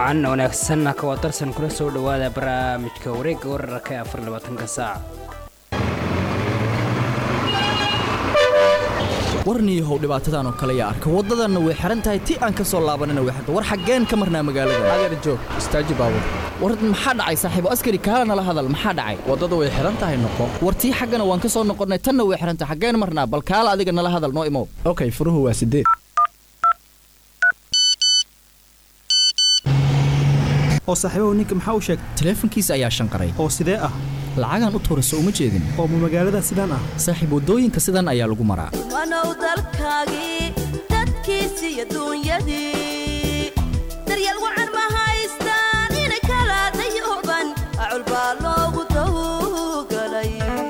wacan wanaagsanna kawa darsan kula soo dhowaada barnaamijka wareegga wararka ee afar labaatanka saac warniyahow dhibaatadan oo kale yaa arka waddadanna way xihan tahay ti aan ka soo laabanina way xirta war xaggeen ka marnaa magaalada adeer joog istaaji baabur war maxaa dhacay saaxiibo askari kaala nala hadal maxaa dhacay waddada way xihan tahay noqo war tii xaggana waan ka soo noqonnay tanna way xihan tahay xaggeen marnaa bal kaala adiga nala hadal noo imow okay furuhu waa sideed oo saaxiibahu ninka maxaa u sheegay taleefankiisa ayaa shanqaray oo sidee ah lacagaan u tuurayso uma jeedin oo ma magaalada sidaan ah saaxiib waddooyinka sidan ayaa lagu maraa wanow dalkaagii dadkiisi iyo duunyadii daryeel wacan ma haystaan inay kala dayuban acul baa loogu tawgalay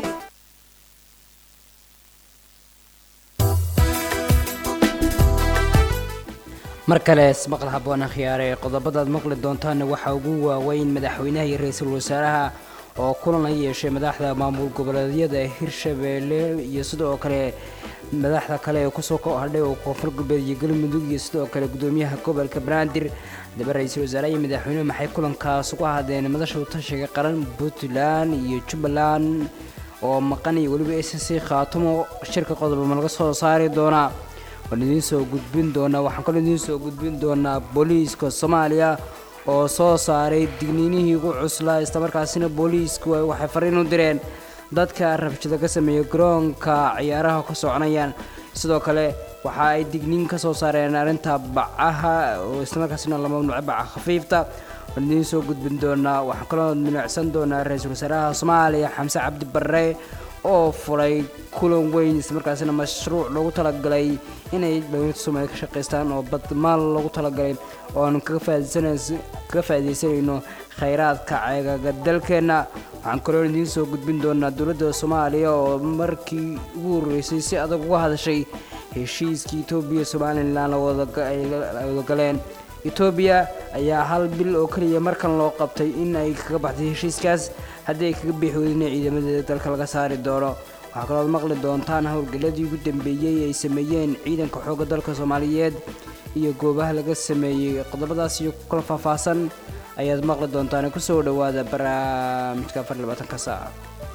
mar kale ismaqal haboona khiyaare qodobadaad maqli doontaanna waxaa ugu waaweyn madaxweynaha iyo ra-iisul wasaaraha oo kulan la yeeshay madaxda maamul goboleedyada hirshabeelle iyo sidoo kale madaxda kale ee kusoo hadhay oo koonfur galbeed iyo galmudug iyo sidoo kale gudoomiyaha gobolka banaadir daba ra-iisul wasaaraha iyo madaxweynuhu maxay kulankaas uga hadleen madasha utashiga qaran puntland iyo jubbaland oo maqan iyo weliba s c khaatumo shirka qodoba ma laga soo saari doonaa waan idiin soo gudbin doonaa waxaan kaloo idiin soo gudbin doonaa booliiska soomaaliya oo soo saaray digniinihii ugu cuslaa islamarkaasina booliisku waxay fariin u direen dadka rabshada ka sameeya garoonka ciyaaraha ka soconayaan sidoo kale waxa ay digniin ka soo saareen arrinta bacaha oo islamarkaasina la mamnuucay baca khafiifta waan idiin soo gudbin doonaa waxaan kaloo milicsan doonaa ra-iisul wasaaraha soomaaliya xamse cabdi barre oo fulay kulan weyn islamarkaasina mashruuc loogu talagalay inay dhalinyarta soomaaliya ka shaqaystaan oo badmaal loogu talagalay oo aan kaga faaidaysanayno khayraadka ceegaga dalkeenna waxaan kaloo idiin soo gudbin doonaa dowladda soomaaliya oo markii ugu horreysay si adag uga hadashay heshiiskii etoobiya somalilan ay wadagaleen etoobiya ayaa hal bil oo keliya markan loo qabtay in ay kaga baxday heshiiskaas haddii ay kaga biixi weydina ciidamadeeda dalka laga saari doono waxaa kalooad maqli doontaan howlgalladii ugu dambeeyey ay sameeyeen ciidanka xoogga dalka soomaaliyeed iyo goobaha laga sameeyey qodobadaas iyo kula faahfaahsan ayaad maqli doontaan kusoo dhowaada barnaamijka afar labaatanka saaca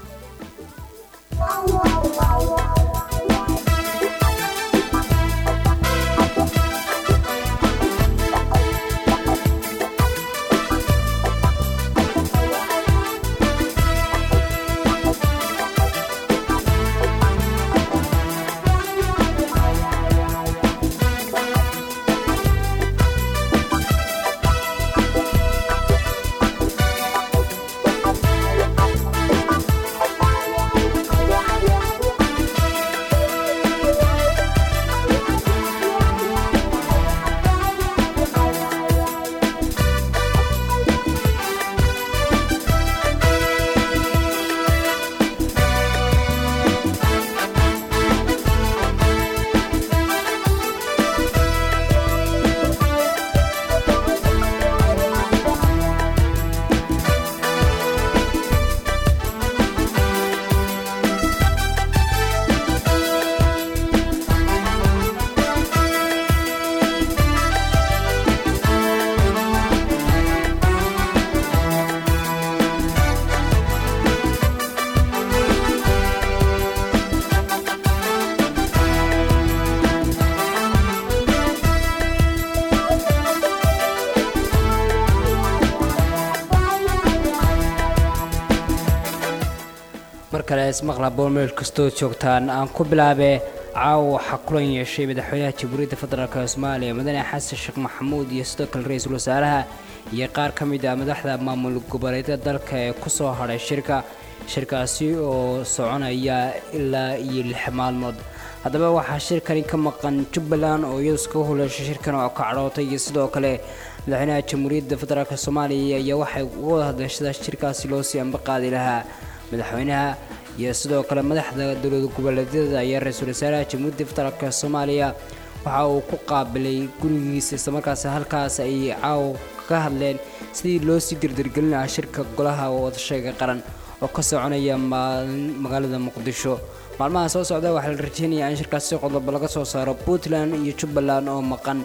mar kale ismaqla boormeel kastoo joogtaan aan ku bilaabe caawa waxaa kulan yeeshay madaxweynaha jamhuuriyadda federaalk soomaaliya mudane xasan sheekh maxamuud iyo sidoo kale ra-iisul wasaaraha iyo qaar ka mid ah madaxda maamul goboleedyada dalka ee kusoo hadhay shirka shirkaasi oo soconaya ilaa iyo lix maalmood haddaba waxaa shirkani ka maqan jubbaland oo iyadu iskaga huleeshay shirkan oo ka cadhootay iyo sidoo kale madaxweynaha jamhuuriyadda federaalk soomaaliya iyo waxay uga wada hadleen sida shirkaasi loo sii amba qaadi lahaa madaxweynaha iyo sidoo kale madaxda dowlad goboleedyada ayaa ra-iisul wasaaraha jamhuuriyadda federaalk soomaaliya waxa uu ku qaabilay gurigiisa islamarkaas halkaas ay caaw ka hadleen sidii loo sii dirdirgelin lahaa shirka golaha wadashayga qaran oo ka soconaya magaalada muqdisho maalmaha soo socda waxaa la rajeynayaa in shirkaasi qodobo laga soo saaro puntland iyo jubbaland oo maqan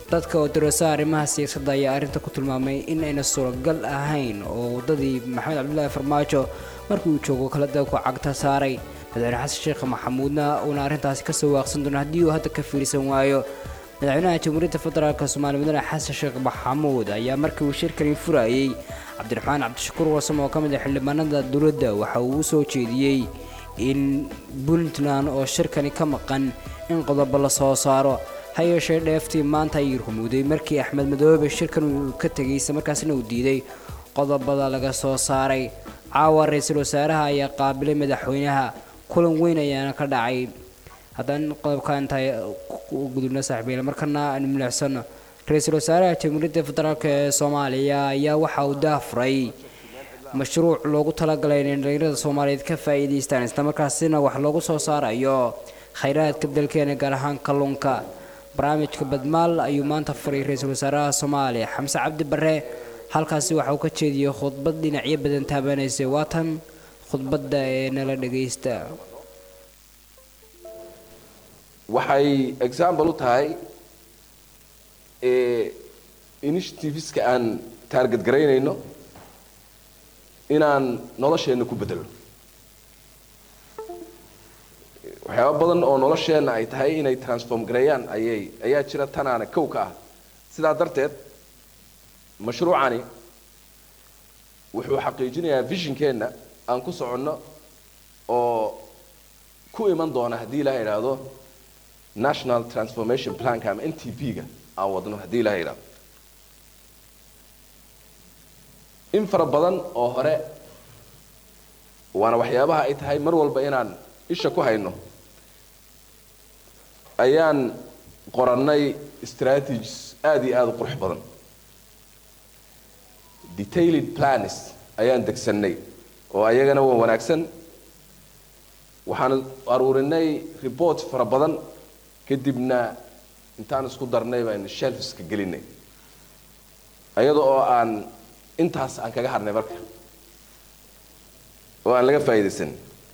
dadka oo dirasa arrimaha siyaasadda ayaa arrinta ku tilmaamay in ayna suuragal ahayn oo waddadii maxamed cabdulaahi farmaajo markii uu joogo kala dalku cagta saaray madaxweyne xasan sheekh maxamuudna uuna arrintaasi kasoo waaqsan doono haddii uu hadda ka fiirsan waayo madaxweynaha jamhuuriyadda federaalk soomaaliya mudane xasan sheekh maxamuud ayaa markii uu shirkani furayey cabdiraxmaan cabdishakuur warsam oo ka mid ah xildhibaanada dowladda waxa uu u soo jeediyey in puntland oo shirkani ka maqan in qodobo la soo saaro ha yeeshee dheeftii maanta ayay rumuuday markii axmed madoobe shirkan uu ka tegay isla markaasna uu diiday qodobada laga soo saaray caawa ra-iisul wasaaraha ayaa qaabilay madaxweynaha kulan weyn ayaana ka dhacay haddaan qodobka intaay u gudubna saaxiibayla markana aanu milicsano ra-iisul wasaaraha jamhuuriyadda federaalk ee soomaaliya ayaa waxa uu daafuray mashruuc loogu talagalay inay dhalinyarada soomaaliyeed ka faa'iidaystaan islamarkaasina wax loogu soo saarayo khayraadka dalkeena gaar ahaan kalluunka barnaamijka badmaal ayuu maanta furay ra-iisul wasaaraha soomaaliya xamse cabdi bare halkaasi waxa uu ka jeediyey khudbad dhinacyo badan taabanaysay waatan khudbadda ee nala dhagaysta waxay example u tahay initiativeska aan taarget garaynayno inaan nolosheenna ku bedelno waxyaaba badan oo nolosheenna ay tahay inay transform gareeyaan ayay ayaa jira tanaana kow ka ah sidaa darteed mashruucani wuxuu xaqiijinayaa visionkeenna aan ku soconno oo ku iman doona haddii ilaha idhaahdo national transformation planka ama n t p-ga aan wadno haddii ilaha idhaahdo in fara badan oo hore waana waxyaabaha ay tahay mar walba inaan isha ku hayno ayaan qorannay strategies aada iyo aada u qurux badan detailed plans ayaan degsannay oo ayagana waa wanaagsan waxaan aruurinay report fara badan kadibna intaan isku darnay baynu shelfska gelinay ayada oo aan intaas aan kaga hadhnay marka oo aan laga faa'iidaysan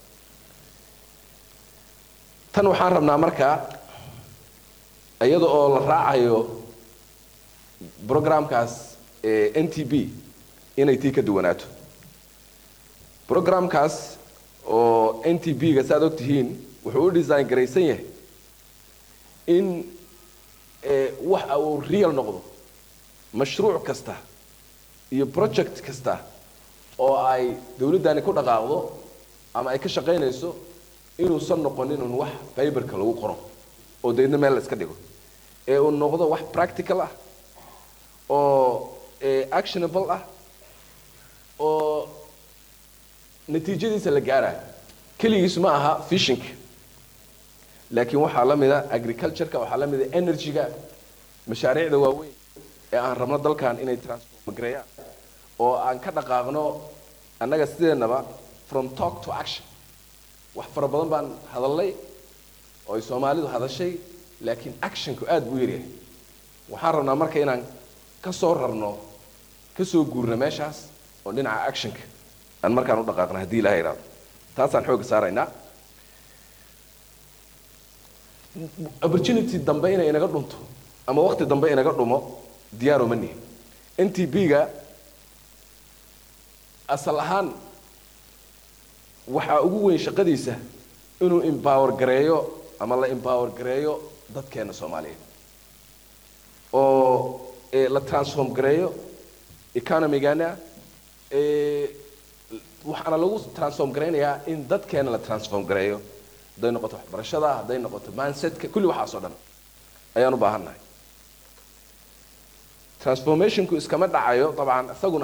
tan waxaan rabnaa markaa iyada oo la raacayo programkaas n t b inay tii ka duwanaato programkaas oo n t b ga saaad og tihiin wuxuu u design garaysan yahay in waxa uu real noqdo mashruuc kasta iyo project kasta oo ay dawladdani ku dhaqaaqdo ama ay ka shaqaynayso inuusan noqonin un wax fiberka lagu qoro oo deedna meel la iska dhigo ee uu noqdo wax practical ah oo actionable ah oo natiijadiisa la gaarayo keligiis ma aha fishinka laakiin waxaa la mida agricultureka waxaa la mida energyga mashaariicda waaweyn ee aan rabno dalkan inay transform gareeyaan oo aan ka dhaqaaqno annaga sideennaba from talk to action wax fara badan baan hadalnay oo ay soomaalidu hadashay laakiin actionku aada buu yaryahay waxaan rabnaa marka inaan ka soo rarno ka soo guurno meeshaas oo dhinaca actionka aan markaan u dhaqaaqno haddii ilaha idhaado taasaan xoogga saaraynaa opportunity dambe inay inaga dhunto ama waqti dambe inaga dhumo diyaaro ma nihin n t b-ga asal ahaan waxaa ugu weyn shaqadiisa inuu empower gareeyo ama la empower gareeyo dadkeena soomaaliyeed oo la transform gareeyo economygana waxaana lagu transform garaynayaa in dadkeena la transform gareeyo hadday noqoto waxbarashada hadday noqoto mansetka kulli waxaas oo dhan ayaan u baahan nahay transformationku iskama dhacayo dabcan isaguna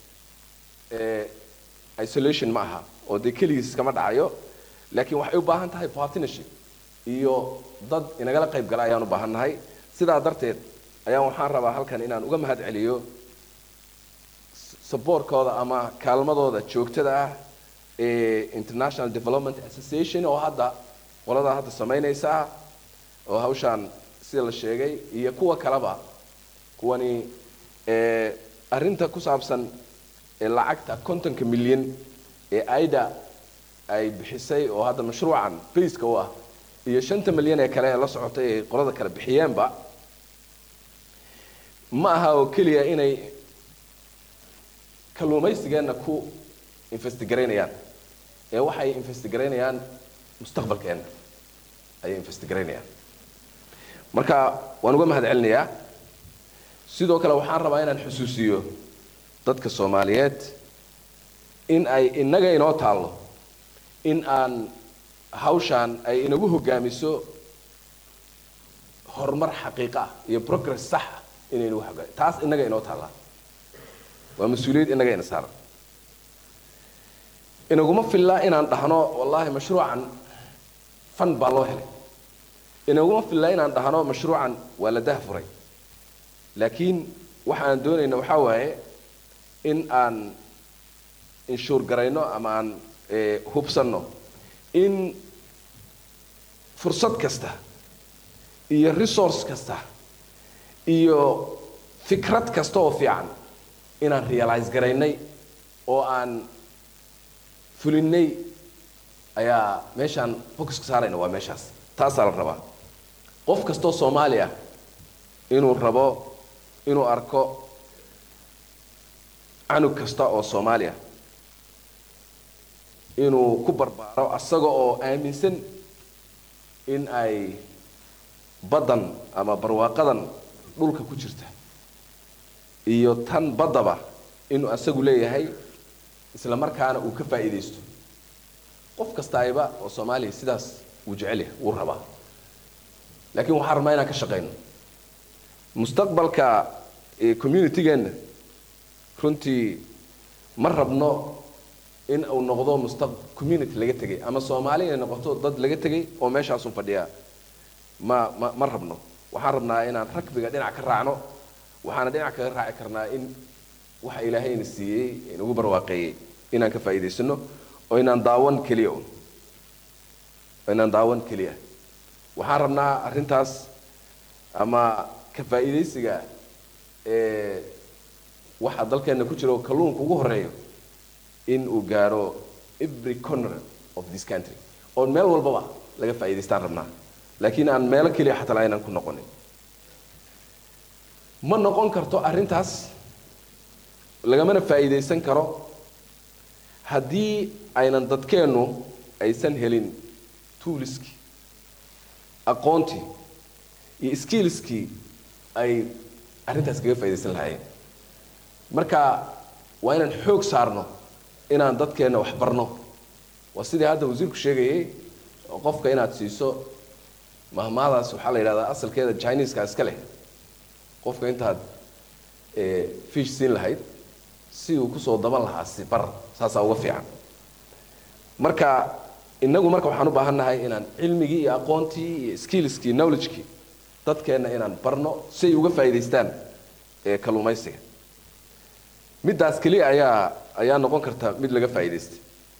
isolation ma aha oo dee keligiis iskama dhacayo laakiin waxay u baahan tahay partnership iyo dad inagala qayb gala ayaan u baahan nahay sidaa darteed ayaan waxaan rabaa halkan inaan uga mahad celiyo saboorkooda ama kaalmadooda joogtada ah ee international development association oo hadda qoladaa hadda samaynaysa oo hawshaan sida la sheegay iyo kuwa kaleba kuwani arrinta ku saabsan lacagta kontonka milyan ee aida ay bixisay oo hadda mashruucan bayska u ah iyo shanta milyan ee kale ee la socotay ay qolada kale bixiyeenba ma aha oo keliya inay kalluumaysigeenna ku investigaraynayaan ee waxay investigaraynayaan mustaqbalkeenna ayay investigaraynayaan marka waan uga mahad celinayaa sidoo kale waxaan rabaa inaan xusuusiyo dadka soomaaliyeed in ay innaga inoo taallo in aan hawshaan ay inagu hogaamiso horumar xaqiiqa ah iyo progress sax ah inay inagu hogaami taas innaga inoo taallaa waa mas-uuliyad innaga ina saaran inaguma fillaa inaan dhahno wallaahi mashruucan fan baa loo helay inaguma fillaa inaan dhahno mashruucan waa la dahfuray laakiin waxa aan doonayna waxaa waaye in aan inshuur garayno ama aan hubsanno in fursad kasta iyo resource kasta iyo fikrad kasta oo fiican inaan realize garaynay oo aan fulinnay ayaa meeshaan focuska saarayna waa meeshaas taasaa la rabaa qof kastoo soomaali ah inuu rabo inuu arko canug kasta oo soomaali ah inuu ku barbaaro asaga oo aaminsan in ay baddan ama barwaaqadan dhulka ku jirta iyo tan baddaba inuu asagu leeyahay isla markaana uu ka faa'iidaysto qof kastaayba oo soomaaliya sidaas wuu jecel yahay wuu rabaa laakiin waxaan rabnaa inaan ka shaqayno mustaqbalka communitygeenna runtii ma rabno in uu noqdo mustaq community laga tegay ama soomaali inay noqoto dad laga tegay oo meeshaasu fadhiyaa ma ma ma rabno waxaan rabnaa inaan ragbiga dhinac ka raacno waxaana dhinac kaga raaci karnaa in waxa ilaahayna siiyey inagu barwaaqeeyey inaan ka faa'iidaysano oo inaan daawan keliya un oo inaan daawan keliya waxaan rabnaa arrintaas ama ka faa'iidaysiga ee waxa dalkeenna ku jira oo kalluunka ugu horeeyo in uu gaaro every corner of this country oo meel walbaba laga faa'iidaystaan rabnaa laakiin aan meelo keliya xataa aynan ku noqonin ma noqon karto arrintaas lagamana faa'iidaysan karo haddii aynan dadkeennu aysan helin tuuliskii aqoontii iyo skillskii ay arrintaas kaga faa'iidaysan lahaayeen marka waa inaan xoog saarno inaan dadkeenna wax barno waa sidii hadda wasiirku sheegayay oo qofka inaad siiso mahmaadaas waxaa la yidhahdaa asalkeeda chineska iska leh qofka intaad fish siin lahayd si uu kusoo daban lahaa si bar saasaa uga fiican marka inagu marka waxaan u baahan nahay inaan cilmigii iyo aqoontii iyo skillskii knowledgekii dadkeenna inaan barno si ay uga faa'iidaystaan kalluumaysiga middaas keliya ayaa ayaa noqon karta mid laga faa'iidaystay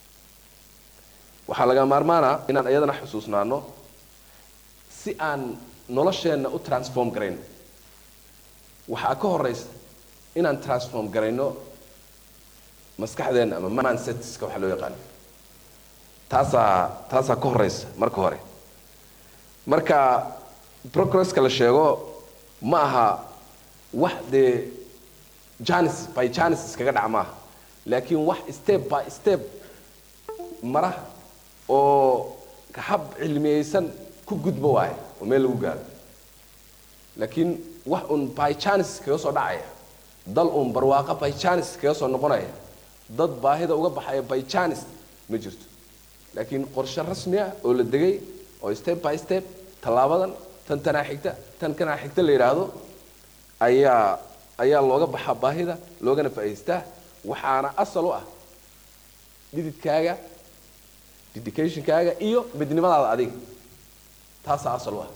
waxaa laga maarmaana inaan iyadana xusuusnaano si aan nolosheenna u transform garayno waxaa ka horaysa inaan transform garayno maskaxdeenna ama mindsetska waxa loo yaqaano taasaa taasaa ka horaysa marka hore marka progresska la sheego ma aha wax dee janis by janis iskaga dhac maaha laakiin wax step by step mara oo hab cilmiyeysan ku gudba waayo oo meel lagu gaaro laakiin wax un by janis kaga soo dhacaya dal un barwaaqo by janis kaga soo noqonaya dad baahida uga baxaya by janis ma jirto laakiin qorshe rasmi ah oo la degay oo step by step tallaabadan tan tanaa xigta tan kanaa xigta la yidhaahdo ayaa ayaa looga baxaa baahida loogana faa'idaystaa waxaana asal u ah dhididkaaga dedicationkaaga iyo midnimadaada adiga taasaa asal u ah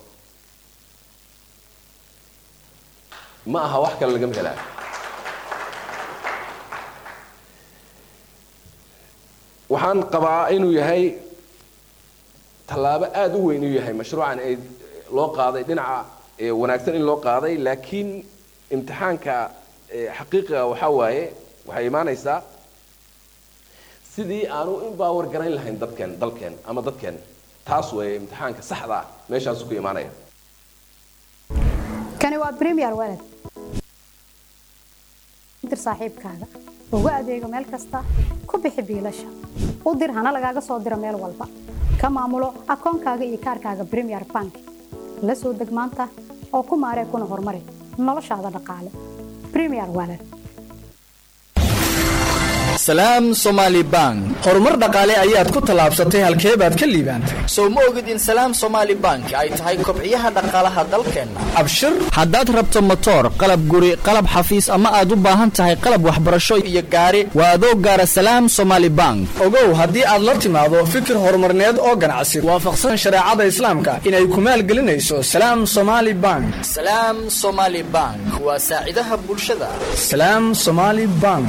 ma aha wax kale lagama helaayo waxaan qabaa inuu yahay tallaabo aada u weyn inuu yahay mashruucan ay loo qaaday dhinaca wanaagsan in loo qaaday laakiin imtixaanka xaqiiqiga waxaa waaye waxay imaanaysaa sidii aanu impower garayn lahayn dadkeen dalkeen ama dadkeen taas weeye imtixaanka saxda ah meeshaasu ku imaanaya kani waa premier walad dir saaxiibkaaga ugu adeego meel kasta ku bixi biilasha u dir hana lagaaga soo diro meel walba ka maamulo akoonkaaga iyo kaarkaaga premier bank la soo deg maanta oo ku maaree kuna horumari noloshaada dhaqaale premier wallet salaam somaali bank horumar dhaqaale ayaad ku tallaabsatay halkee baad ka liibaantay sow ma ogid in salaam somaali bank ay tahay kobciyaha dhaqaalaha dalkeenna abshir haddaad rabto motoor qalab guri qalab xafiis ama aad u baahan tahay qalab waxbarasho iyo gaari waa adoo gaara salaam somaali bank ogow haddii aad la timaado fikir horumarneed oo ganacsi waafaqsan shareecada islaamka inay ku maalgelinayso salaam somaali bank salaam somaali bank waa saacidaha bulshada salaam somaali bank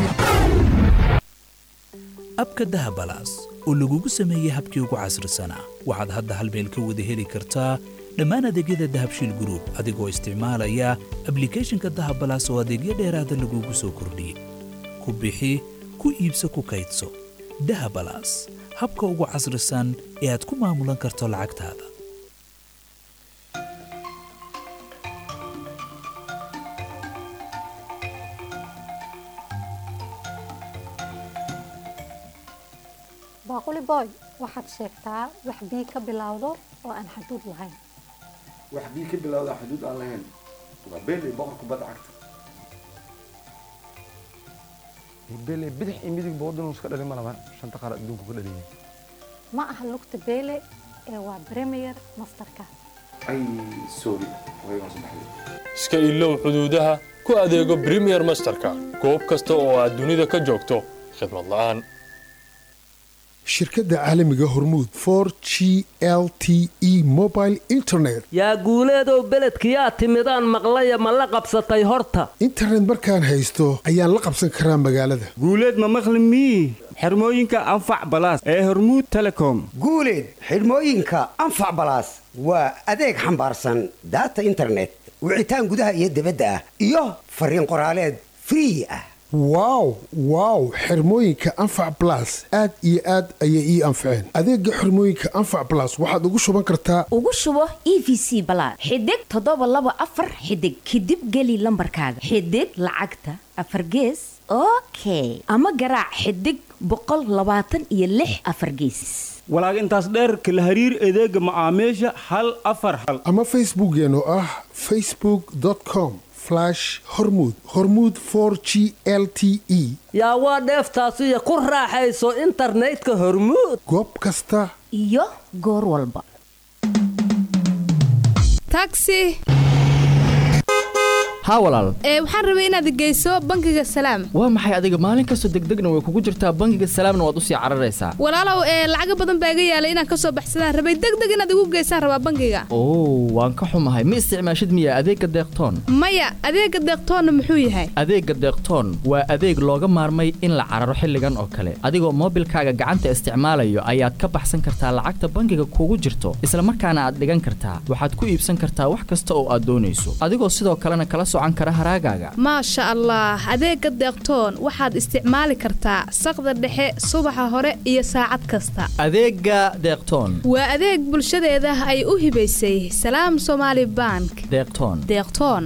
abka dahabalaas oo lagugu sameeyey habkii ugu casrisanaa waxaad hadda hal meel ka wada heli kartaa dhammaan adeegyada dahabshiil gruub adigoo isticmaalaya ablikhethonka dahabalaas oo adeegyo dheeraada lagugu soo kordhiyey ku bixi ku iibso ku kaydso dahabalaas habka ugu casrisan ee aad ku maamulan karto lacagtaada baaquli boy waxaad sheegtaa wax bii ka bilowdo oo aan xaduud lahayn wax bii ka bilowda xuduud aan lahayn waa beeley boqorka badda cagta beeley bidix iyo midig boodin iska dhalin malaba shanta qaar adduunku ka dhaliyay ma aha lugta beele ee waa premier masterka ay sorry waygaan soo baxday iska ilow xuduudaha ku adeego premier masterka goob kasta oo aad dunida ka joogto khidmad la'aan shirkadda caalamiga hormuud for g l t e mobile internet yaa guuleedow beledkiyaa timidaan maqlaya ma la qabsatay horta internet markaan haysto ayaan la qabsan karaa magaalada guuleed ma maqli mii xirmooyinka anfac balaas ee hormuud telecom guuleed xidhmooyinka anfac balaas waa adeeg xambaarsan daata internet wicitaan gudaha iyo dibadda ah iyo fariin qoraaleed free ah wow wow xirmooyinka anfac balas aad iyo aad ayay ii anfaceen adeega xirmooyinka anfac balas waxaad ugu shuban kartaa ugu shubo e v c balaad xidig toddoba laba afar xidig kadib geli lambarkaaga xidig lacagta afar gees okay ama garaac xidig boqol labaatan iyo lix afar geesis walaag intaas dheerka la hariir adeega macaamiisha hal afar hal ama facebookeen oo ah facebook com hormud hormuud for g l t e yaa waa dheeftaasiyo ku raaxayso internetka hormuud goob kasta iyo goor walba taxi haa walaal ee waxaan rabay inaad geyso bangiga salaam waa maxay adiga maalin kastoo degdegna way kugu jirtaa bangiga salaamna waad usii cararaysaa walaalow ee lacaga badan baa iga yaalay inaan kasoo baxsadaan rabay degdeg inaad igu geysaan rabaa bangiga oo waan ka xumahay ma isticmaashid miya adeegga deeqtoon maya adeega deeqtoonna muxuu yahay adeegga deeqtoon waa adeeg looga maarmay in la cararo xilligan oo kale adigoo moobilkaaga gacanta isticmaalayo ayaad ka baxsan kartaa lacagta bangiga kugu jirto isla markaana aad dhigan kartaa waxaad ku iibsan kartaa wax kasta oo aad doonayso adigoo sidoo kalena kala maasha allah adeega deeqtoon waxaad isticmaali kartaa saqda dhexe subaxa hore iyo saacad kasta adeega deeqtoon waa adeeg bulshadeeda ay u hibaysay salaam somaali bank deeqtoon deeqtoon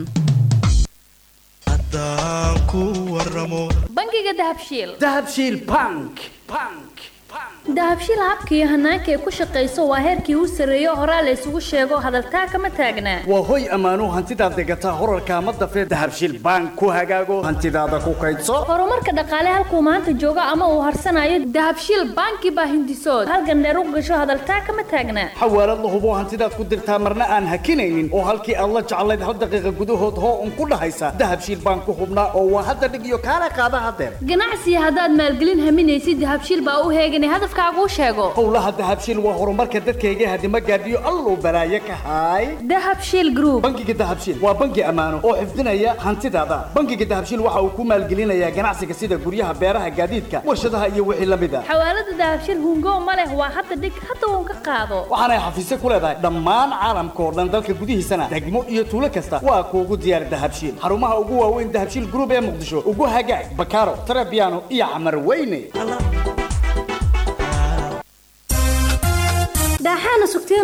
bangiga dahabshiil dahabshiil bank dahabshiil habka iyo hanaanka ay ku shaqayso waa heerkii u sarreeyo horaa la isugu sheego hadaltaa kama taagnaa waa hoy ammaanuu hantidaad degataa horarkaa ma dafee dahabshiil bank ku hagaago hantidaada ku kaydso horumarka dhaqaale halkuu maanta joogo ama uu harsanayo dahabshiil banki baa hindisood halgandheer u gasho hadaltaa kama taagnaa xawaalad la hubo hantidaad ku dirtaa marna aan hakinaynin oo halkii aad la jeclayd hal daqiiqa gudahood hoo un ku dhahaysa dahabshiil bank ku hubnaa oo waa hadda dhig iyo kaala qaada hadeer ganacsiga haddaad maalgelin haminaysid dahabshiil baa u heeganay hadafkaagu sheego howlaha dahabshiil waa horumarka dadkayga hadima gaadhiyo alluu balaaye ka haay dahabshiil group bangiga dahabshiil waa bangi ammaano oo xifdinaya hantidaada bangiga dahabshiil waxa uu ku maalgelinayaa ganacsiga sida guryaha beeraha gaadiidka warshadaha iyo wixii la mid a xawaalada dahabshiil hungo ma leh waa hadda dhig hadda uun ka qaado waxaanay xafiisyo ku leedahay dhammaan caalamka oo dhan dalka gudihiisana degmo iyo tuulo kasta waa kuugu diyaar dahabshiil xarumaha ugu waaweyn dahabshiil group ee muqdisho ugu hagaag bakaaro tarabiano iyo camar weyne daaxaana sugteenoo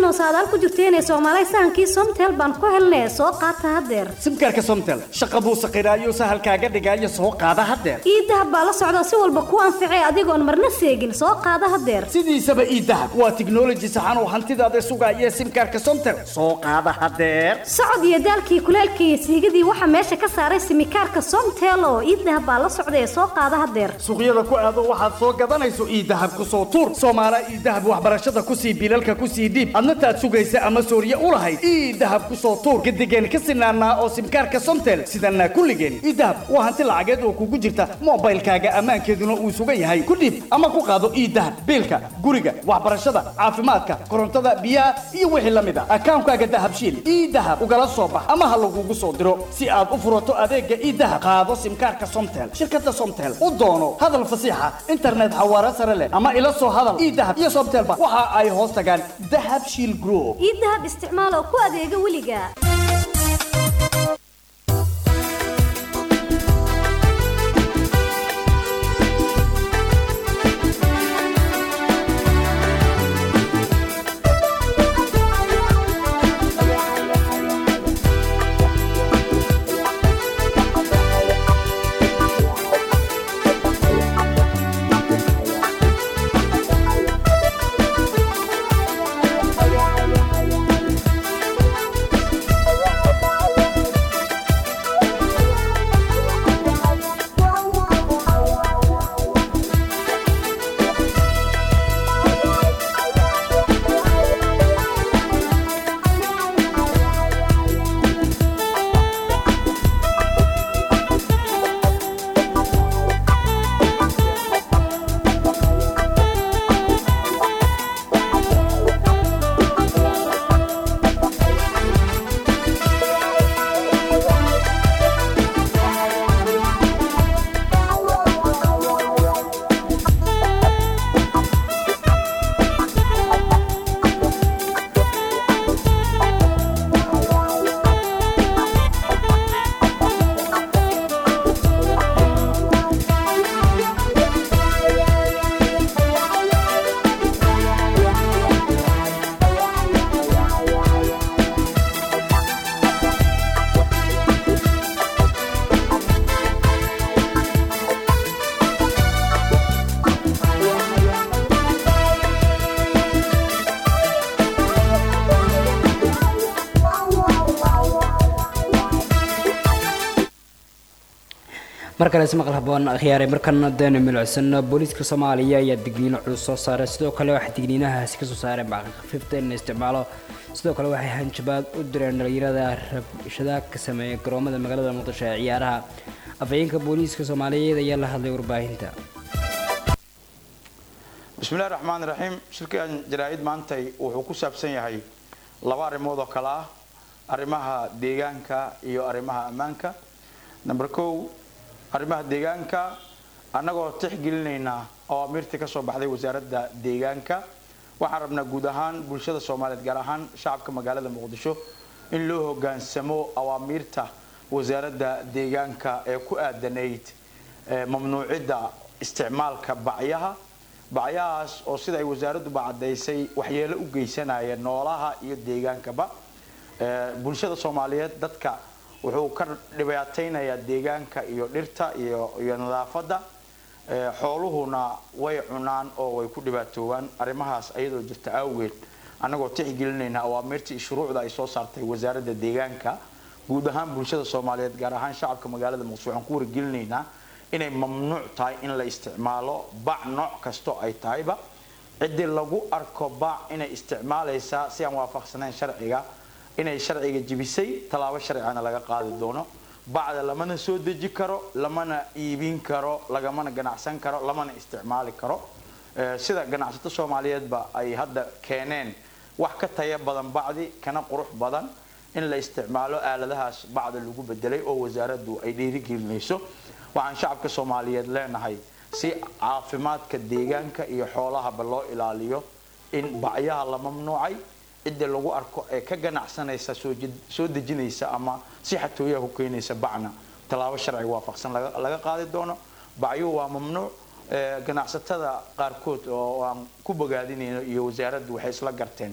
oo saadaal ku jirteenee soomaalay sahankii somtel baan ku helnay soo qaata haddeer simkaarka somtel shaqa buu saqiraayo sahalkaaga dhigaayo soo qaada haddeer iidahab baa la socda si walba ku anficay adigoon marna seegin soo qaada haddeer sidiisaba iidahab waa tiknoloji saxan oo hantidaada sugaaya simkaarka somtel soo qaada haddeer socod iyo daalkii kuleelkii iyo siigadii waxaa meesha ka saaray simikaarka somtel oo iidahab baa la socda ee soo qaada haddeer suuqyada ku aado waxaad soo gadanayso iidahab ku soo tuur soomaala iidahab waxbarashada ku sii bilalka ku sii dhiib adna taad sugaysa ama sooriye u lahayd iidahab ku soo tuur gadigeen ka sinaanaa oo simkaarka somtel sidanaa kulligeen iidahab waa hanti lacageed oo kugu jirta moobaylkaaga ammaankeeduna uu sugan yahay ku dhiib ama ku qaado iidahab biilka guriga waxbarashada caafimaadka korontada biyaha iyo wixii la mid a akaankaaga dahabshiil iidahab ugala soo bax ama ha lagugu soo diro si aad u furato adeega iidahab qaado simkaarka somtel shirkada somtel u doono hadal fasiixa internet xawaare sare leh ama ila soo hadal iidahab iyo somtelba waxa ay hoos tagaan dahab shiil group iidahab isticmaal oo ku adeega weliga mar kale ismaqal haboon khiyaaray markana deenu milucsano booliiska soomaaliya ayaa digniino culus soo saaray sidoo kale waxay digniinahaasi kasoo saareen bacqi khafiifta in la isticmaalo sidoo kale waxay hanjabaad u direen dhalinyarada rabshadaha ka sameeya garoomada magaalada muqdisho ee ciyaaraha afhayeenka booliiska soomaaliyeed ayaa la hadlay warbaahinta bismillahi raxmaan raxiim shirkan jaraa'id maantay wuxuu ku saabsan yahay laba arrimood oo kale ah arrimaha deegaanka iyo arrimaha ammaanka number kow arrimaha deegaanka annagoo tixgelinaynaa awaamiirtii ka soo baxday wasaaradda deegaanka waxaan rabnaa guud ahaan bulshada soomaaliyeed gaar ahaan shacabka magaalada muqdisho in loo hogaansamo awaamiirta wasaaradda deegaanka ee ku aadanayd mamnuucidda isticmaalka bacyaha bacyahaas oo sida ay wasaaradduba caddaysay waxyeelo u geysanaya noolaha iyo deegaankaba bulshada soomaaliyeed dadka wuxuu ka dhibaataynayaa deegaanka iyo dhirta iyo iyo nadaafadda xooluhuna way cunaan oo way ku dhibaatoobaan arrimahaas ayadoo jirta awgeed annagoo tixgelinayna awaamirtii iyo shuruucda ay soo saartay wasaaradda deegaanka guud ahaan bulshada soomaaliyeed gaar ahaan shacabka magaalada muqdisho waxaan ku wargelinaynaa inay mamnuuc tahay in la isticmaalo bac nooc kasto ay tahayba ciddii lagu arko bac inay isticmaalaysaa si aan waafaqsanayn sharciga inay sharciga jibisay tallaabo sharcigana laga qaadi doono bacda lamana soo deji karo lamana iibin karo lagamana ganacsan karo lamana isticmaali karo sida ganacsato soomaaliyeedba ay hadda keeneen wax ka taya badan bacdi kana qurux badan in la isticmaalo aaladahaas bacda lagu bedelay oo wasaaraddu ay dhiirigelinayso waxaan shacabka soomaaliyeed leenahay si caafimaadka deegaanka iyo xoolahaba loo ilaaliyo in bacyaha la mamnuucay cidda lagu arko ee ka ganacsanaysa soo dejinaysa ama si xatooyaha ku keenaysa bacna tallaabo sharciga waafaqsan laga qaadi doono bacyuhu waa mamnuuc ganacsatada qaarkood oo aan ku bogaadinayno iyo wasaaraddu waxay isla garteen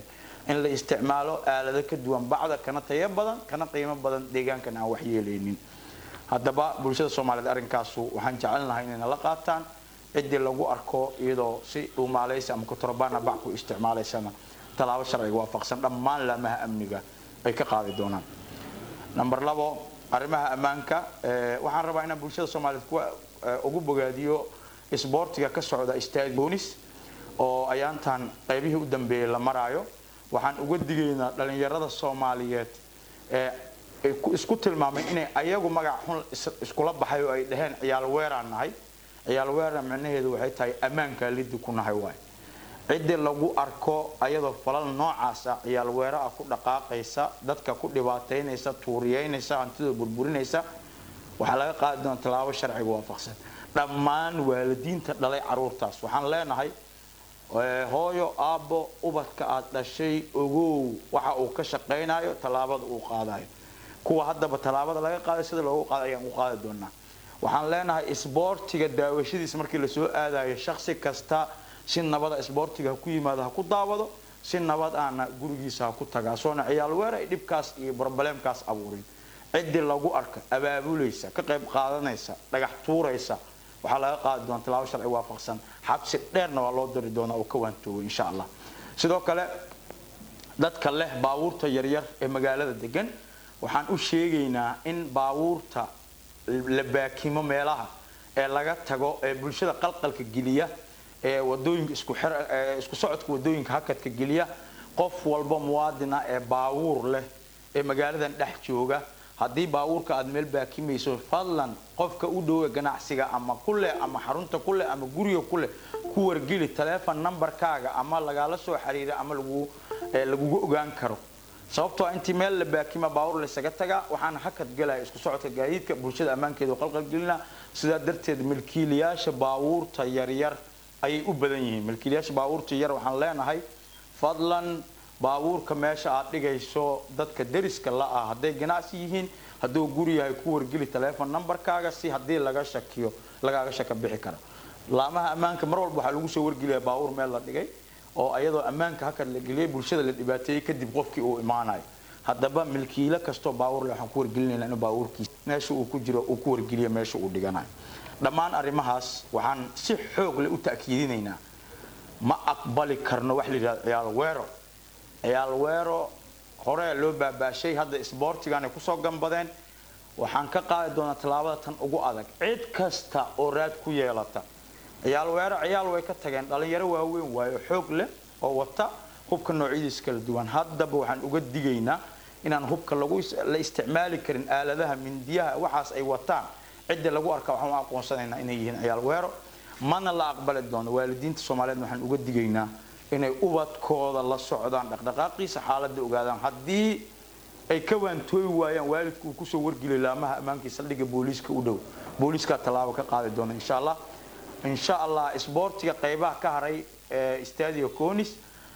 in la isticmaalo aalado ka duwan bacda kana tayo badan kana qiimo badan deegaankan aan waxyeelaynin haddaba bulshada soomaaliyeed arrinkaasu waxaan jecelnahay inay nala qaataan ciddii lagu arko iyadoo si dhuumaalaysa ama kutorbaana bac ku isticmaalaysana tallaabo sharciga waafaqsan dhammaan laamaha amniga ay ka qaadi doonaan number labo arrimaha ammaanka eh, waxaan rabaa inaan bulshada soomaaliyeed kuwa eh, ugu bogaadiyo isboortiga ka socda stade bonis oo ayaantan qaybihii u dambeeyey la maraayo waxaan uga digaynaa dhalinyarada soomaaliyeed ee ay ku- isku tilmaamay inay ayagu magac xun is- iskula baxay oo ay dhaheen ciyaal weeraan nahay ciyaal weerar micnaheedu waxay tahay ammaankaa liddi ku nahay waay ciddii lagu arko ayadoo falal noocaasa ciyaal weera ah ku dhaqaaqaysa dadka ku dhibaataynaysa tuuriyeynaysa hantidooda burburinaysa waxaa laga qaadi doona tallaabo sharciga waafaqsan dhammaan waalidiinta dhalay caruurtaas waxaan leenahay eh, hooyo aabbo ubadka aad dhashay ogow waxa uu ka shaqaynayo tallaabada uu qaadayo kuwa haddaba tallaabada laga qaaday sida loogu qaaday ayaan u qaadi doonaa waxaan leenahay isboortiga daawashadiisa markii lasoo aadayo shaksi kasta si nabada isboortiga ha ku yimaado ha ku daawado si nabad aana gurigiisa ha ku tagaa soona ciyaal weer ay dhibkaas iyo brobleemkaas abuurin ciddii lagu arka abaabulaysa ka qayb qaadanaysa dhagax tuuraysa waxaa laga qaadi doona tallaabo sharci waafaqsan xabsi dheerna waa loo diri doonaa oo ka waantoogo insha allah sidoo kale dadka leh baabuurta yaryar ee magaalada degan waxaan u sheegaynaa in baabuurta la baakimo meelaha ee laga tago ee bulshada qalqalka geliya ee wadooyinka isku xir- ee isku socodka wadooyinka hakadka geliya qof walba muwaadina ee baabuur leh ee magaaladan dhex jooga haddii baabuurka aad meel baakimayso fadlan qofka u dhowe ganacsiga ama kuleh ama xarunta kuleh ama guriga kuleh ku wargeli taleefon nambarkaaga ama lagala soo xiriira ama lagu ee lagugu ogaan karo sababtoo ah intii meel la baakima baabuur laysaga tagaa waxaan hakad galaya isku socodka gaadiidka bulshada ammaankeeda u qalqalgelina sidaa darteed milkiilayaasha baabuurta yaryar ayay u badan yihiin milkiilayaasha baabuurta yar waxaan leenahay fadlan baabuurka meesha aad dhigayso dadka deriska la ah hadday ganacsi yihiin hadduu guri yahay ku wargeli taleefon nambarkaaga si haddii laga shakiyo lagaaga shaka bixi karo laamaha ammaanka mar walba waxaa lagu soo wargeliyaa baabuur meel la dhigay oo ayadoo ammaanka hakad la geliyay bulshada la dhibaateeyey kadib qofkii uu imaanayo haddaba milkiilo kastoo baabuur leh waxaan ku wargelinaynaa inuu baabuurkiisa meesha uu ku jiro uu ku wargeliyo meesha uu dhiganayo dhammaan arrimahaas waxaan si xoog leh u ta'kiidinaynaa ma aqbali karno wax la yidhahdo ciyaal weero ciyaal weero hore loo baabaashay hadda isboortigan ay kusoo gambadeen waxaan ka qaadi doonaa tallaabada tan ugu adag cid kasta oo raad ku yeelata ciyaal weero ciyaal way ka tageen dhalinyaro waaweyn waayo xoog leh oo wata hubka noocyadiisa kala duwan haddaba waxaan uga digaynaa inaan hubka lagu is- la isticmaali karin aaladaha mindiyaha waxaas ay wataan cidda lagu arka waxaan u aqoonsanaynaa inay yihiin ciyaal weero mana la aqbali doono waalidiinta soomaaliyeed waxaan uga digaynaa inay ubadkooda la socdaan dhaqdhaqaaqiisa xaaladda ogaadaan haddii ay ka waantooyi waayaan waalidku uu kusoo wargeliyo laamaha ammaanka saldhigga booliiska u dhow booliiskaa tallaabo ka qaadi doona insha allah insha allah isboortiga qaybaha ka haray ee stadio conis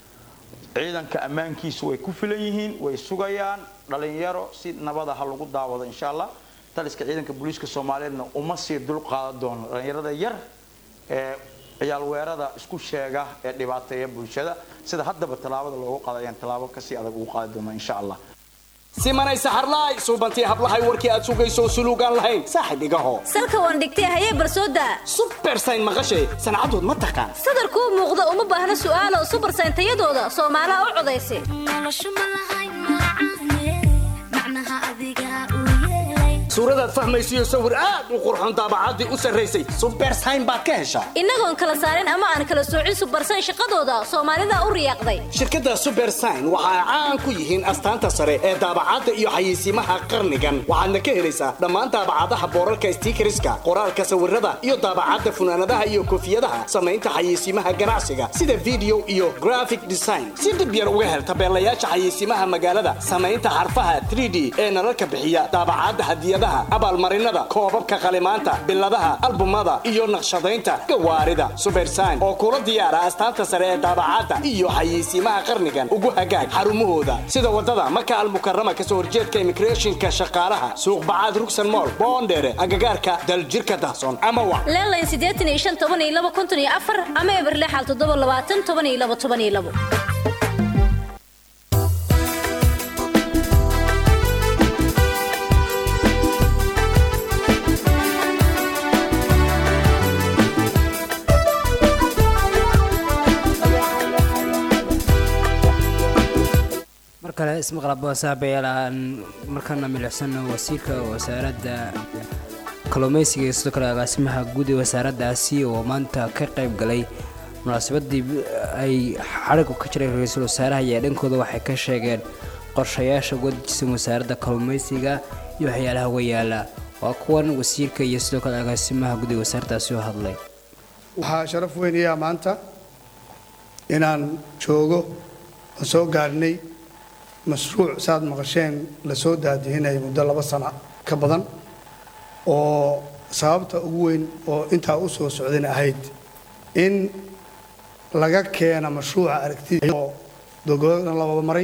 ciidanka ammaankiisu way ku filan yihiin way sugayaan dhalinyaro si nabada ha lagu daawado insha allah taliska ciidanka booliiska soomaaliyeedna uma sii dul qaadan doono dhalinyarada yar ee ciyaal weerada isku sheega ee dhibaateeya bulshada sida haddaba tallaabada loogu qaada ayaan tallaabo kasii adag ugu qaadi doona insha allah simanay saxarlaay suubantii hablahay warkii aad sugayso suluugaan lahayn saaxib igaho salka waan dhigtay hayee barsooda subersayn maqashay sancadood ma taqaan sadarkuu muuqda uma baahna su'aalo subarsayn tayadooda soomaalaha u codaysa suuradaad fahmaysiyo sawir aad u qurxoon daabacaddii u sarraysay subersayn baad ka heshaa innagoon kala saarin ama aan kala soocin subarsayn shaqadooda soomaalida u riyaaqday shirkadda subersign waxa ay caan ku yihiin astaanta sare ee daabacadda iyo xayeysiimaha qarnigan waxaadna ka helaysaa dhammaan daabacadaha boorarka stiikariska qoraalka sawirada iyo daabacadda funaanadaha iyo koofiyadaha samaynta xayeysiimaha ganacsiga sida video iyo graphic design si dhib yar uga hel tabeelayaasha xayeysiimaha magaalada samaynta xarfaha 3d ee nalalka bixiya daabacadda hadiyadaha abaalmarinada koobabka qalimaanta biladaha albumada iyo naqshadaynta gawaarida subersign oo kula diyaara astaanta sare ee daabacadda iyo xayeysiimaha qarnigan ugu hagaag xarumahooda sida wadada maka almukarama kasoo horjeedka immigrationka shaqaalaha suuq bacaad rugsan mool boondheere agagaarka daljirka dahsoon ama wa leelayn siddeetan iyo shan toban iyo laba konton iyo afar ama eberle xal toddoba labaatan toban iyo laba toban iyo labo ismaqlaba saabayaal aan markaana milicsano wasiirka wasaaradda kalluumaysiga iyo sidoo kale agaasimaha guud ee wasaaraddaasi oo maanta ka qayb galay munaasabadii ay xadhigu ka jiray ra-iisul wasaaraha ayaa dhankooda waxay ka sheegeen qorshayaasha uga dejisan wasaaradda kalluumaysiga iyo waxyaalaha wayaala waa kuwan wasiirka iyo sidoo kale agaasimaha guud ee wasaaraddaasi oo hadlay waxaa sharaf weyn iyaa maanta inaan joogo oo soo gaarhnay mashruuc saad maqasheen la soo daadihinaya muddo laba sano ka badan oo sababta ugu weyn oo intaa u soo socdayna ahayd in laga keena mashruuca aragtida oo dogolan lababa maray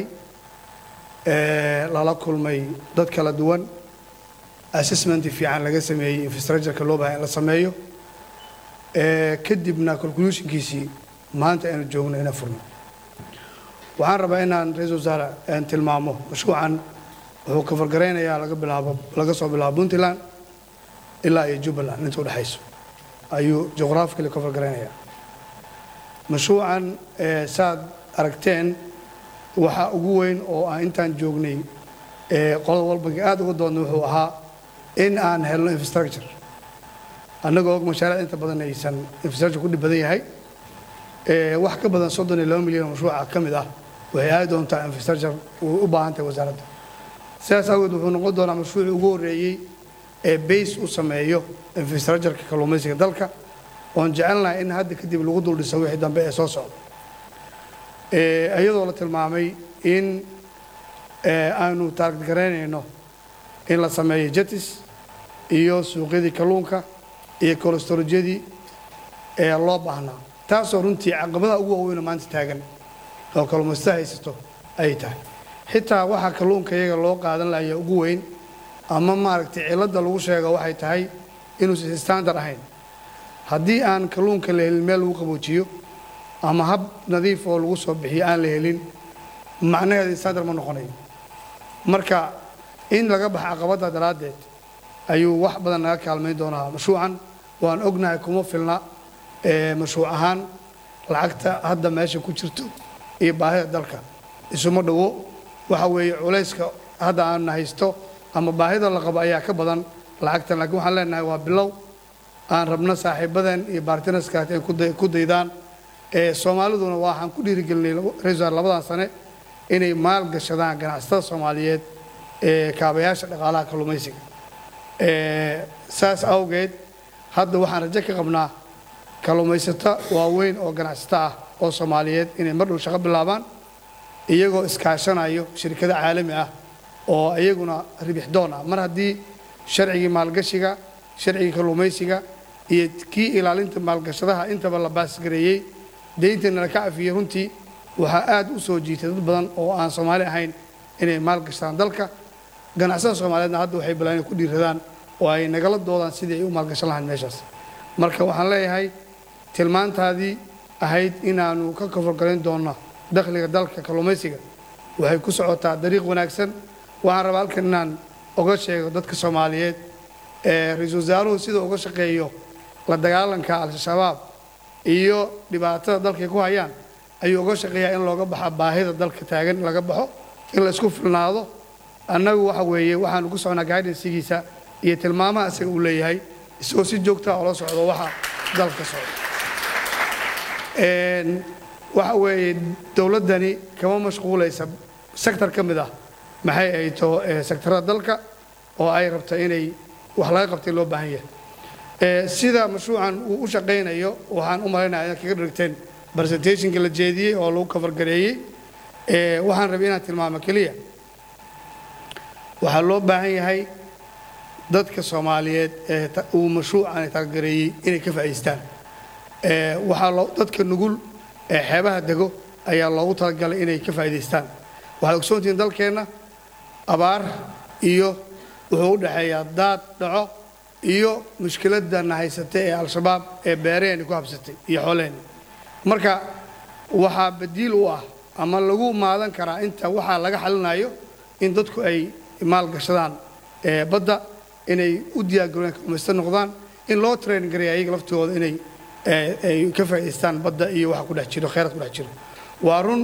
ee lala kulmay dad kala duwan assessment fiican laga sameeyey infrastructureka loo baahan in la sameeyo ee kadibna conclusionkiisii maanta aynu joogno ina furno waxaan rabaa inaan ra-iisul wasaare aan tilmaamo mashruucan wuxuu ka fargaraynayaa laga bilaabo laga soo bilaabo puntland ilaa iyo jubbaland inta udhexayso ayuu juqraafikali ka fargaraynayaa mashruucan ee saad aragteen waxa ugu weyn oo aan intaan joognay ee qolada walbanka aad uga doodnay wuxuu ahaa in aan helno infrastructure annagoo og mashaariic inta badan aysan infrastructure ku dhib badan yahay ee wax ka badan soddon iyo laba milyan oo mashruuca ka mid ah waxay aadi doontaa infrastructure uu u baahan tahay wasaaradda sidaas awgeed wuxuu noqon doonaa mashruucii ugu horreeyey ee base u sameeyo infrastructureka kalluumaysiga dalka oon jecelnahay in hadda kadib lagu dul dhiso wixii dambe ee soo socda ee iyadoo la tilmaamay in ee aanu taarget garaynayno in la sameeyo jetis iyo suuqyadii kalluunka iyo kolestorojyadii ee loo baahnaa taasoo runtii caqabadaha ugu waaweyn oo maanta taagan oo kalluumaysato haysato ay tahay xitaa waxaa kalluunka iyaga loo qaadan lahaya ugu weyn ama maaragtay cilladda lagu sheego waxay tahay inuusan standard ahayn haddii aan kalluunka la helin meel lagu qaboojiyo ama hab nadiif oo lagu soo bixiyo aan la helin macnaheeda standard ma noqonayo marka in laga baxa caqabadda daraaddeed ayuu wax badan naga kaalmayn doonaa mashruucan waan ognahay kuma filna ee mashruuc ahaan lacagta hadda meesha ku jirto iyo baahida dalka isuma dhowo waxa weeye culayska hadda aan haysto ama baahida la qabo ayaa ka badan lacagtan laakiin waxaan leenahay waa bilow aan rabno saaxiibadan iyo bartinaskaas ay ku day- ku daydaan ee soomaaliduna waxaan ku dhiirigelinay ra-iisul labadan sane inay maal gashadaan ganacsatada soomaaliyeed ee kaabayaasha dhaqaalaha kalluumaysiga ee saas awgeed hadda waxaan rajo ka qabnaa kalluumaysato waaweyn oo ganacsato ah oo soomaaliyeed inay mar dhow shaqo bilaabaan iyagoo iskaashanayo shirkado caalami ah oo iyaguna ribix doon ah mar haddii sharcigii maalgashiga sharcigii kalluumaysiga iyo kii ilaalinta maalgashadaha intaba la baasgareeyey deyntana la ka cafiyey runtii waxaa aad u soo jiitay dad badan oo aan soomaali ahayn inay maalgashadaan dalka ganacsada soomaaliyeedna hadda waxay bilaan inay ku dhiiradaan oo ay nagala doodaan sidii ay u maalgashan lahayn meeshaas marka waxaan leeyahay tilmaantaadii ahayd inaanu ka koforgalayn doonno dakhliga dalka kalluumaysiga waxay ku socotaa dariiq wanaagsan waxaan rabaa halkan inaan oga sheego dadka soomaaliyeed ee ra-iisul wasaaruhu sida uga shaqeeyo la dagaalanka al-shabaab iyo dhibaatada dalkay ku hayaan ayuu uga shaqeeyaa in looga baxa baahida dalka taagan in laga baxo in la isku filnaado annagu waxa weeye waxaanu ku socnaa guidansigiisa iyo tilmaamaha isaga uu leeyahay isagoo si joogtaa oola socdo waxa dalka ka socda Een, waxa weeye dowladdani kama mashquulaysa sektor ka mid ah maxay ay taho ee sektarada dalka oo ay rabto inay wax laga qabtay loo baahan yahay Ee, sida mashruucan uu u shaqaynayo waxaan u malaynayaa inaad kaga dhigteen presentationka la jeediyey oo lagu kafargareeyey Ee, waxaan rabay inaan tilmaamo keliya waxaa loo baahan yahay dadka soomaaliyeed ee ta- uu mashruucan taageereeyey inay ka faa'iideystaan Ee, waxaa loo- dadka nugul ee xeebaha dego ayaa loogu talagalay inay ka faa'iidaystaan waxaad ogsoontihiin dalkeenna abaar iyo wuxuu u dhexeeyaa daad dhaco iyo mushkiladana haysatay ee al-shabaab ee beeraheenni ku habsatay iyo xoolaheenni marka waxaa badiil u ah ama lagu maadan karaa inta waxaa laga xalinayo in dadku ay maalgashadaan ee badda inay u diyaargaroobaan kalluumaysato noqdaan in loo train gareeya ayaga laftooda inay ee, ay ka faa'iidaystaan badda iyo waxa ku dhex jiro kheyraad ku dhex jiro waa run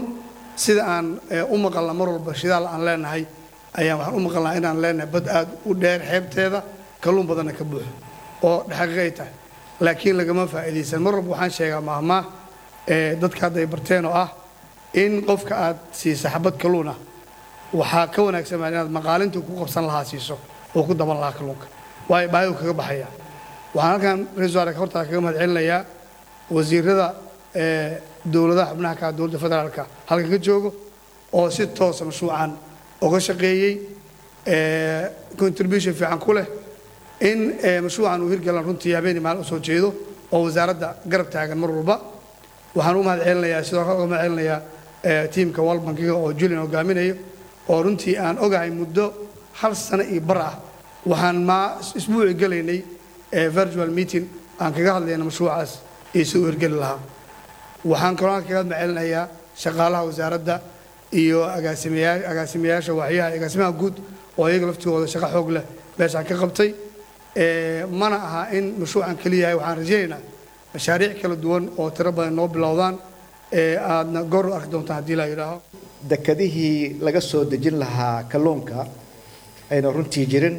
sida aan eh, u maqalna mar walba shidaal aan leenahay ayaan waxaan u maqalnaa inaan leenahay bad aad u dheer xeebteeda kalluun badanna ka buuxo oo xaqiiqay tahay laakiin lagama faa'iidaysan mar walba waxaan sheegaa maahmaah ee dadka hadda ay barteen oo ah in qofka aad siisa xabad kalluun ah waxaa ka wanaagsan baa inaad maqaalintii ku qabsan lahaa siiso oo ku daban lahaa kalluunka waayo baahidu kaga baxaya waxaan halkan ra-iisul wasaare hortaa kaga mahad celinayaa wasiirada ee dowladaha xubnaha ka ah dowladda federaalka halkan ka joogo oo si toosa mashruucan uga shaqeeyey ee contribution fiican ku leh in ee, mashruucan uu hirgalan runtii habeenii maalin usoo jeedo oo wasaaradda garab taagan mar walba waxaan u mahad celinayaa sidoo kale uga mahad celinayaa ee, tiimka world bankiga oo julian hogaaminayo oo runtii aan ogahay muddo hal sano iyo bar ah waxaan maa isbuuci gelaynay ee, virtual meeting aan kaga hadlayna mashruucaas iyo si uu hirgeli lahaa waxaan kaloo halkan kaga mahad celinayaa shaqaalaha wasaaradda iyo agaasimayaa- agaasimayaasha waaxyaha iyo agaasimaha guud oo iyaga laftigooda shaqo xoog leh meeshaan ka qabtay Ee, mana aha in mashruucan keliya yahay waxaan rajaynaynaa mashaariic kala duwan oo tiro badan noo bilowdaan ee aadna goor u arki doontaan haddii la yidhaaho dekadihii laga soo dejin lahaa kalluunka ayna runtii jirin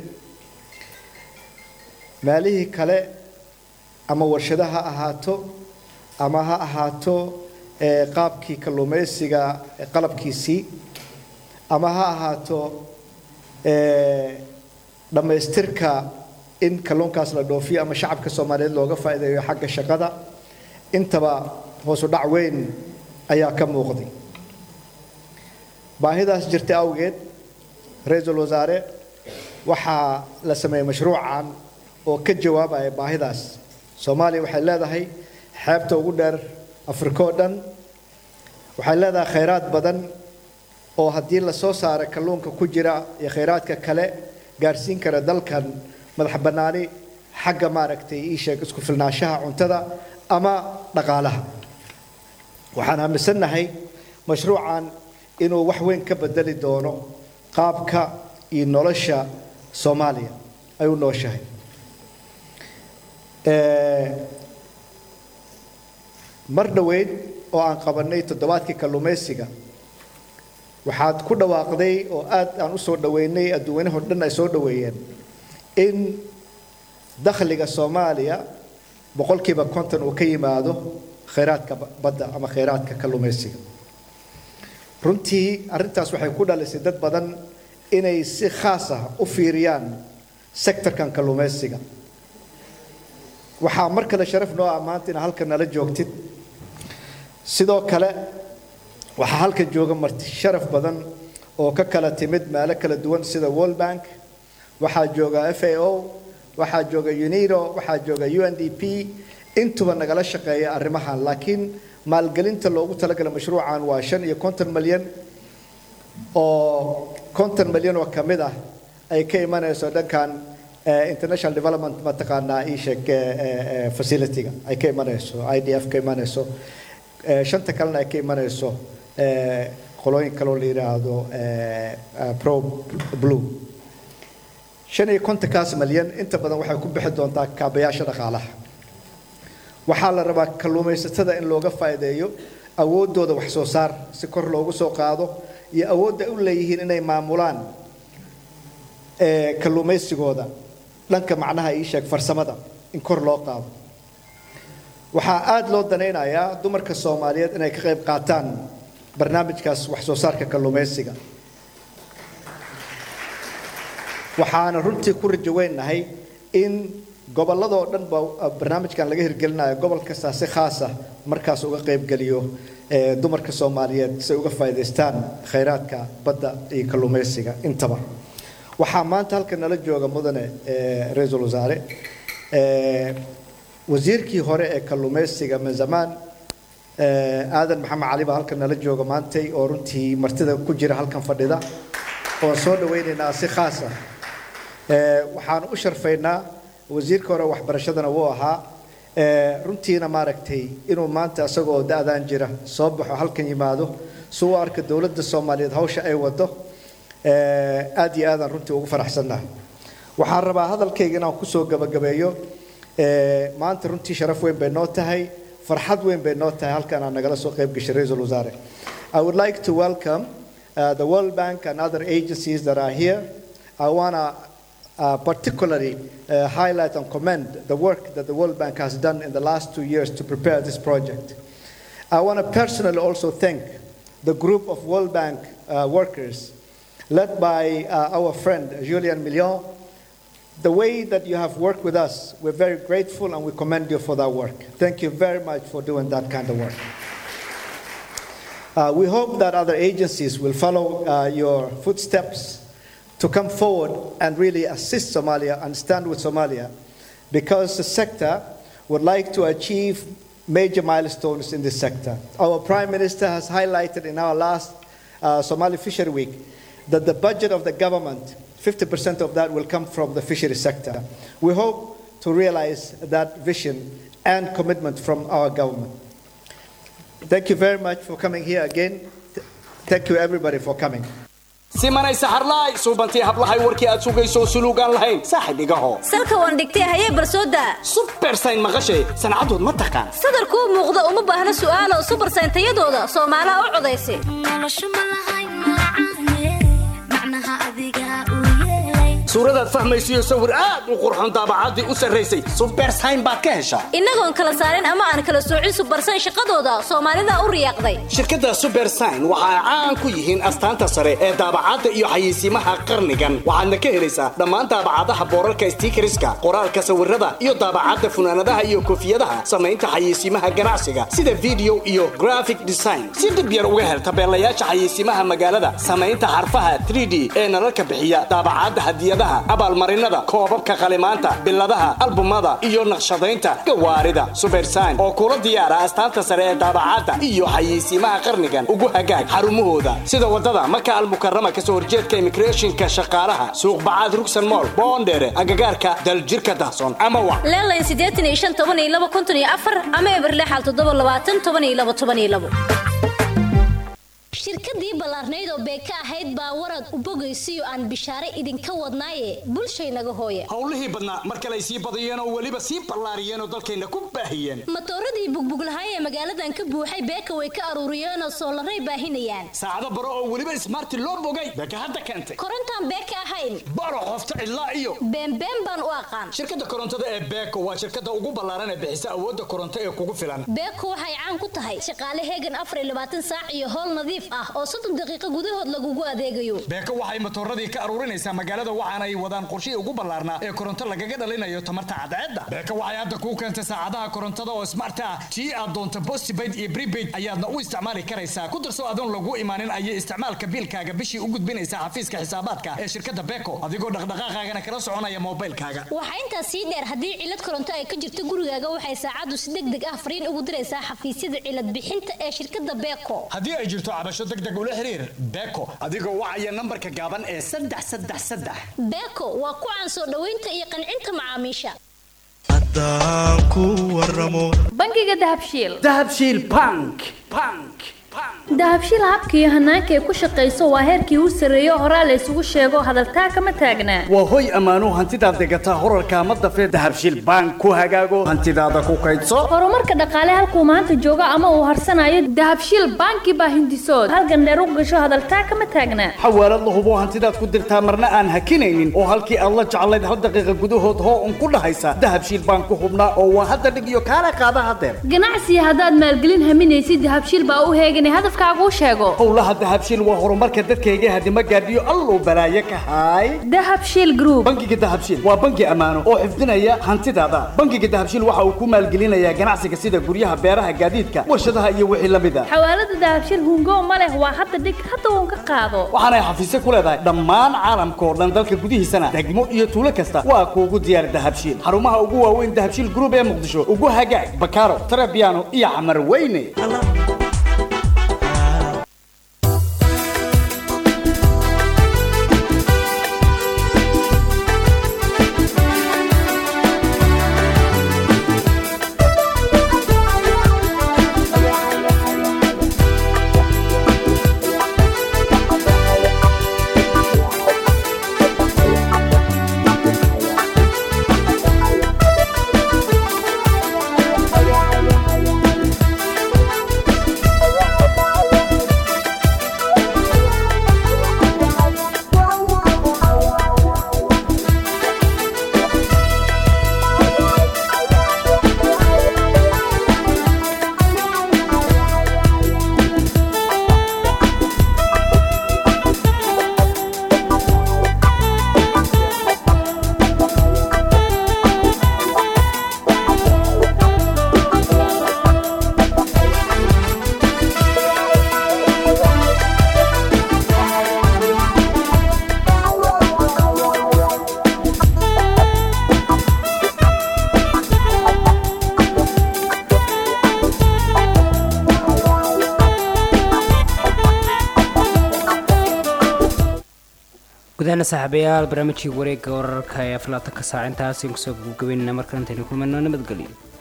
meelihii kale ama warshado ha ahaato ama ha ahaato ee, qaabkii kalluumaysiga ee, qalabkiisii ama ha ahaato ee, dhammaystirka in kalluunkaas la dhoofiyo ama shacabka soomaaliyeed looga faa'iideeyo xagga shaqada intaba hoosu dhac weyn ayaa ka muuqday baahidaas jirta awgeed ra-iisul wasaare waxaa la sameeyey mashruucan oo ka jawaabaya baahidaas soomaaliya waxay leedahay xeebta ugu dheer afrika oo dhan waxay leedahay khayraad badan oo haddii la soo saaro kalluunka ku jira iyo khayraadka kale gaarsiin kara dalkan madax bannaani xagga maaragtay ii sheeg isku filnaanshaha cuntada ama dhaqaalaha waxaan aaminsannahay mashruucan inuu wax weyn ka bedeli doono qaabka iyo nolosha soomaaliya ay u nooshahay Ee, mar dhoweyd oo aan qabannay toddobaadkii kalluumaysiga waxaad ku dhawaaqday oo aad aan u soo dhoweynay adduunyanaho dhan ay soo dhoweeyeen in dakhliga soomaaliya boqolkiiba konton uu ka yimaado khayraadka ba- badda ama khayraadka kalluumaysiga runtii arrintaas waxay ku dhalisay dad badan inay si khaas ah u fiiriyaan sektorkan kalluumaysiga waxaa mar kale sharaf noo ah maanta inaad halkan nala joogtid sidoo kale waxaa halkan jooga marti sharaf badan oo ka kala timid meelo kala duwan sida world bank waxaa jooga f a o waxaa jooga unido waxaa jooga u n d p intuba nagala shaqeeya arrimahan laakiin maalgelinta loogu talagalay mashruucan waa shan iyo konton malyan oo konton malyan oo ka mid ah ay ka imanayso dhankan eh, international development mataqaanaa ii sheeg eh, eh, eh, facility-ga ay ka imanayso i d f ka imanayso Eh, shanta kalena ay ka imanayso eh, qolooyin kaloo la yidhaahdo eh, eh, pro blue shan iyo kontonkaas malyan inta badan waxay ku bixi doontaa kaabayaasha dhaqaalaha waxaa la rabaa kalluumaysatada in looga faa'iideeyo awooddooda wax soo saar si kor loogu soo qaado iyo awoodda u leeyihiin inay maamulaan eh, kalluumaysigooda dhanka macnaha ii sheeg farsamada in kor loo qaado waxaa aada loo danaynayaa dumarka soomaaliyeed inay ka qayb qaataan barnaamijkaas wax soo saarka kalluumaysiga waxaana runtii ku rajo weynahay in gobolladoo dhan ba barnaamijkan laga hirgelinayo gobol kastaa si khaas ah markaas uga qaybgeliyo eh, dumarka soomaaliyeed si ay uga faa'iidaystaan khayraadka badda iyo kalluumaysiga intaba waxaa maanta halkan nala jooga mudane eh, ra-iisul wasaare eh, wasiirkii hore ee kalluumaysiga min zamaan eh, aadan maxamed cali baa halkan nala jooga maantay oo runtii martida ku jira halkan fadhida oon soo dhawaynaynaa si khaas ah Eh, waxaan u sharfaynaa wasiirka hore waxbarashadana wuu ahaa eh, runtiina maaragtay inuu maanta isagoo da-daan jira soo baxo halkan yimaado si u arka dowladda soomaaliyeed hawsha ay wado eh, aad iyo aadaan runtii ugu faraxsannahay waxaan rabaa hadalkayga inaan kusoo gabagabeeyo eh, maanta runtii sharaf weyn bay noo tahay farxad weyn bay noo tahay halkan aan nagala soo qayb gashay ra-iisul wasaare I would like to welcome uh, the World Bank and other agencies that are here. I want to uh, particularly uh, highlight and commend the work that the World Bank has done in the last two years to prepare this project. I want to personally also thank the group of World Bank uh, workers led by uh, our friend Julian Million. The way that you have worked with us, we're very grateful and we commend you for that work. Thank you very much for doing that kind of work. Uh, we hope that other agencies will follow uh, your footsteps to come forward and really assist Somalia and stand with Somalia because the sector would like to achieve major milestones in this sector. Our Prime Minister has highlighted in our last uh, Somali Fishery Week that the budget of the government, 50% of that will come from the fishery sector. We hope to realize that vision and commitment from our government. Thank you very much for coming here again. Th- Thank you, everybody, for coming. simanay saxarlaay suubantii hablahay warkii aad sugayso suluugaan lahayn saaxib igaho salka waan dhigtay hayee barsooda subersayn maqashay sancadood ma taqaan sadarkuu muuqda uma baahna su'aalo subarsayn tayadooda soomaalaha u codaysa suuradaad fahmaysiyo sawir aad u qurxoon daabacaddii u sarraysay subersayn baad ka heshaa innagoon kala saarin ama aan kala soocin subarsayn shaqadooda soomaalida u riyaaqday shirkadda subersign waxa ay caan ku yihiin astaanta sare ee daabacadda iyo xayeysiimaha qarnigan waxaadna ka helaysaa dhammaan daabacadaha boorarka stiikariska qoraalka sawirada iyo daabacadda funaanadaha iyo koofiyadaha samaynta xayeysiimaha ganacsiga sida video iyo graphic design si dhib yar uga hel tabeelayaasha xayeysiimaha magaalada samaynta xarfaha 3d ee nalalka bixiya daabacadda hadiyadaha abaalmarinada koobabka qalimaanta biladaha albumada iyo naqshadaynta gawaarida subersign oo kula diyaara astaanta sare ee daabacadda iyo xayeysiimaha qarnigan ugu hagaag xarumahooda sida wadada maka almukarama kasoo horjeedka immigrationka shaqaalaha suuq bacaad rugsan mool boondheere agagaarka daljirka dahsoon ama wa leelayn siddeetan iyo shan toban iyo laba konton iyo afar ama eber lixal toddoba labaatan toban iyo laba toban iyo labo shirkadii ballaarnayd oo beeka ahayd baa warad u bogaysiyo aan bishaare idinka wadnaaye bulshaynaga hooya howlihii badnaa mar kale ay sii badiyeen oo weliba sii ballaariyeen oo dalkayna ku baahiyeen matooradii bugbuglahay ee magaaladan ka buuxay beeka way ka aruuriyeen oo soolaray baahinayaan saacado baro oo weliba ismaarti loo bogay beeka hadda keentay korontaan beeka ahayn baro qofta cidlaa iyo beenbeen baan u aqaan shirkadda korontada ee beeko waa shirkadda ugu ballaaran ee bixisa awoodda koronto ee kugu filan beeko waxay caan ku tahay shaqaale heegan afar iyo labaatan saac iyo howl nadiif ah oo soddon daqiiqo gudahood lagugu adeegayo beeko waxay matooradii ka aruurinaysaa magaalada waxaana ay wadaan qorshihii ugu ballaarnaa ee koronto lagaga dhalinayo tamarta cadceedda beeko waxay hadda kuu keentay saacadaha korontada oo smart ah tii aad doonto postpaid iyo prepaid ayaadna u isticmaali karaysaa ku darso adoon lagu imaanin ayay isticmaalka biilkaaga bishii u gudbinaysaa xafiiska xisaabaadka ee shirkadda beeko adigoo dhaqdhaqaaqaagana kala soconaya moobilkaaga waxaa intaas sii dheer haddii cilad koronto ay ka jirto gurigaaga waxay saacaddu si deg deg ah fariin ugu diraysaa xafiisyada cilad bixinta ee shirkadda beeko haddii ay jirto cabasho deg deg ula xiriir beeko adigoo wacaya nambarka gaaban ee saddex saddex saddex beeko waa ku caan soo dhoweynta iyo qancinta macaamiisha bangiga dahabshiil dahabshiil bank bank dahabshiil habka iyo hanaanka ay ku shaqayso waa heerkii u sarreeyo horaa la isugu sheego hadaltaa kama taagnaa waa hoy ammaano hantidaad degataa horarka ama dafee dahabshiil bank ku hagaago hantidaada ku kaydso horumarka dhaqaale halkuu maanta joogo ama uu harsanayo dahabshiil banki baa hindisood halgan dheer u gasho hadaltaa kama taagnaa xawaalad la hubo hantidaad ku dirtaa marna aan hakinaynin oo halkii aad la jeclayd hal daqiiqa gudahood hoo un ku dhahaysa dahabshiil bank ku hubnaa oo waa hadda dhig iyo kaala qaada hadeer ganacsiga haddaad maalgelin haminaysid dahabshiil baa u heegan hadafkaagu sheego howlaha dahabshiil waa horumarka dadkayga hadima gaadhiyo alluu balaaye ka haay dahabshiil group bangiga dahabshiil waa bangi ammaano oo xifdinaya hantidaada bangiga dahabshiil waxa uu ku maalgelinayaa ganacsiga sida guryaha beeraha gaadiidka warshadaha iyo wixii la mid a xawaalada dahabshiil hungo ma leh waa hadda dhig hadda uun ka qaado waxaanay xafiisyo ku leedahay dhammaan caalamka oo dhan dalka gudihiisana degmo iyo tuulo kasta waa kuugu diyaar dahabshiil xarumaha ugu waaweyn dahabshiil group ee muqdisho ugu hagaag bakaaro tarabiano iyo camar weyne guudahaana saaxiibayaal barnaamijkii wareegga wararka ee aflaatanka saac intaas kusoo gabagabeynana markale intaynu kulmayno nabadgelyo